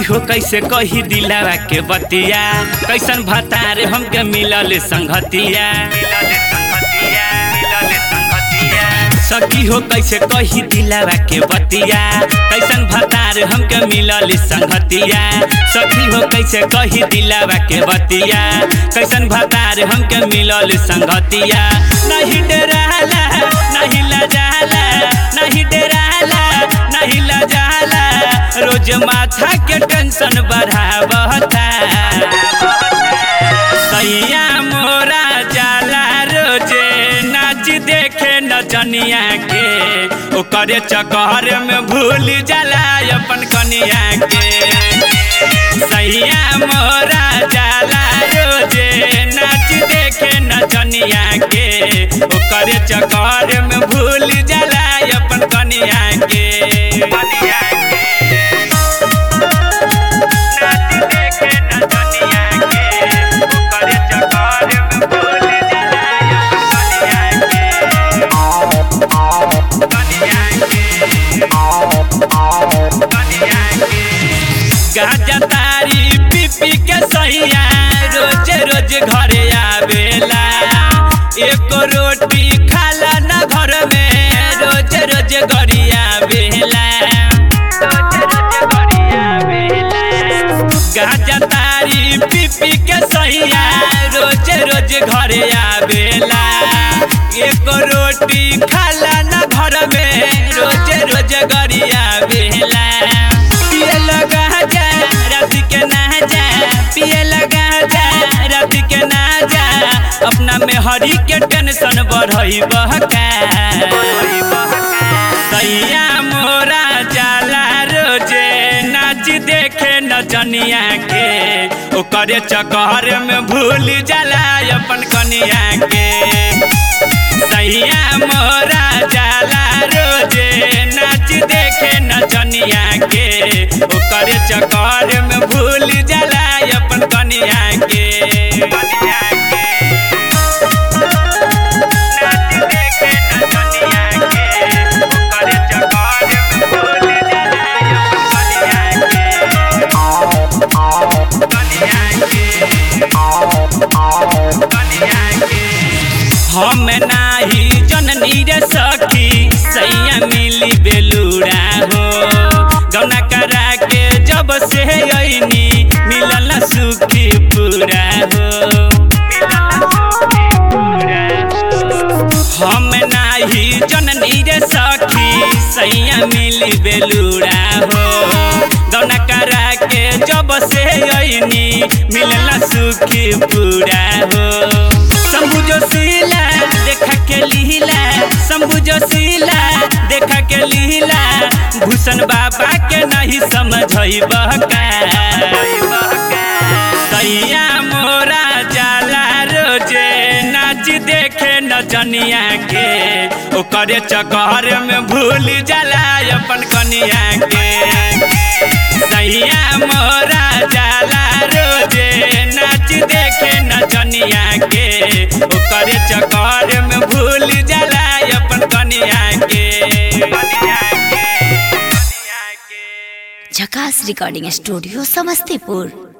हो कैसे कही दिलावा के बतिया कैसन भतार हमके मिलल संगतिया सखी हो कैसे कही दिलावा के बतिया कैसन भतार हमके मिलल संगतिया सखी हो कैसे कही दिलावा के बतिया कैसन भतार हमके मिलल संगतिया नहीं डराला नहीं लजाला नहीं डराला नहीं लजाला रोज माथा के टेंशन बढ़ावता सैया मोरा जाला रोजे नाच देखे नचनिया के ओकरे चक्कर में भूल जाला अपन कनिया के सैया मोरा जाला रोजे नाच देखे नचनिया के ओकरे चक्कर में भूल जाला अपन कनिया के कनिया के नाच देखे नचनिया के ओकरे चक्कर में भूल जाला अपन कनिया के कनिया के गाजा तारी पीपी के सैया रोज रोज घरे आवेला एक रोटी खाला न घर में रोज रोज गरिया बेला गाजा तारी पीपी के सैया रोज रोज घरे आवेला एक रोटी खाला न घर में रोज रोज गरिया बेला पिए लगा जा रात के ना जा पिए लगा जा रात के ना जा अपना में हरी के टेंशन बढ़ई बहका सैया मोरा जाला रोजे नाच देखे नचनिया के ओकरे चक्कर में भूल जाला अपन कनिया के सैया मोरा जाला रोजे नाच देखे नचनिया के ओकरे चक्कर में भूल जाला अपन कनिया के कनिया के नाच देखे नचनिया के ओकरे चक्कर में भूल जाला अपन कनिया के कनिया के हम नाही जननी रे सखी सैया मिली बेलूरा हो गौना करा के जब से अइनी मिलल सुखी पूरा हो हम नाही जननी रे सखी सैया मिली बेलूरा हो गौना करा के जब से अइनी मिलल सुखी पूरा हो शंभु जोशीला देखा के लीला शंभु जोशीला देखा के लीला भूषण बाबा के नहीं समझ बहका सैया मोरा जाला रोजे नाच देखे नचनिया के ओकरे चक्कर में भूल जाला अपन कनिया के सैया मोरा जाला रोजे नाच देखे नचनिया के ओकरे चक्कर में भूल जाला अपन कनिया के कनिया के झकास रिकॉर्डिंग स्टूडियो समस्तीपुर